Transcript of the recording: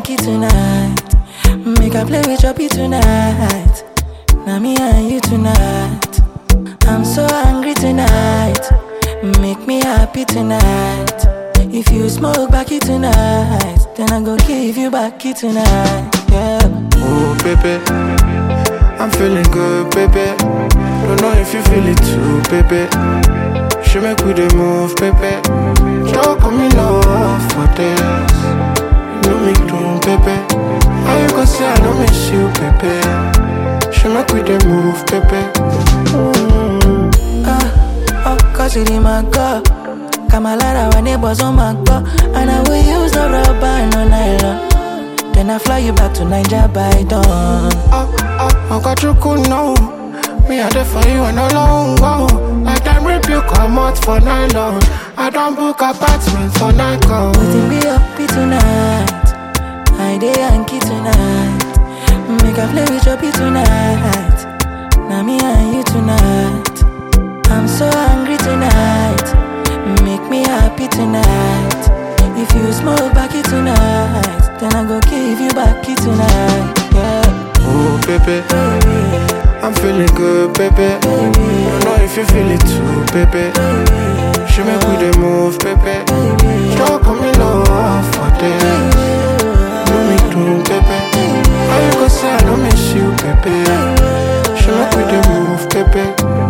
Yankee tonight. Make I play with Choppy tonight. Now me and you tonight. I'm so angry tonight. Make me happy tonight. If you smoke backy tonight, then I go give you backy tonight. Yeah. Oh, baby. I'm feeling good, baby. Don't know if you feel it too, baby. She make we the move, baby. Talk on me love for this. You know me doing, baby. How you gonna say I don't miss you, baby? She make we the move, baby. Mm. Ah, oh, cause it in my car. Kamalara, our neighbors on my car. And I will use the rubber, no nylon. Then I fly you back to Niger by dawn. Oh, oh, I got you cool now. Me a there for you and no long go. Like time rip you come out for nylon. I don't book apartment for night call. Waiting be happy tonight. I day Yankee tonight. Make I play with Choppy tonight. Now me and you tonight. I'm so angry tonight. Make me happy tonight. If you smoke backy tonight, then I go give you backy tonight. Yeah, Oh, baby. baby, I'm feeling good, baby. Don't know if you feel it too, baby. She make we the move, baby. Talk on me love for this. Do me do, baby. How you gonna say I don't miss you, baby? She make we the move, baby.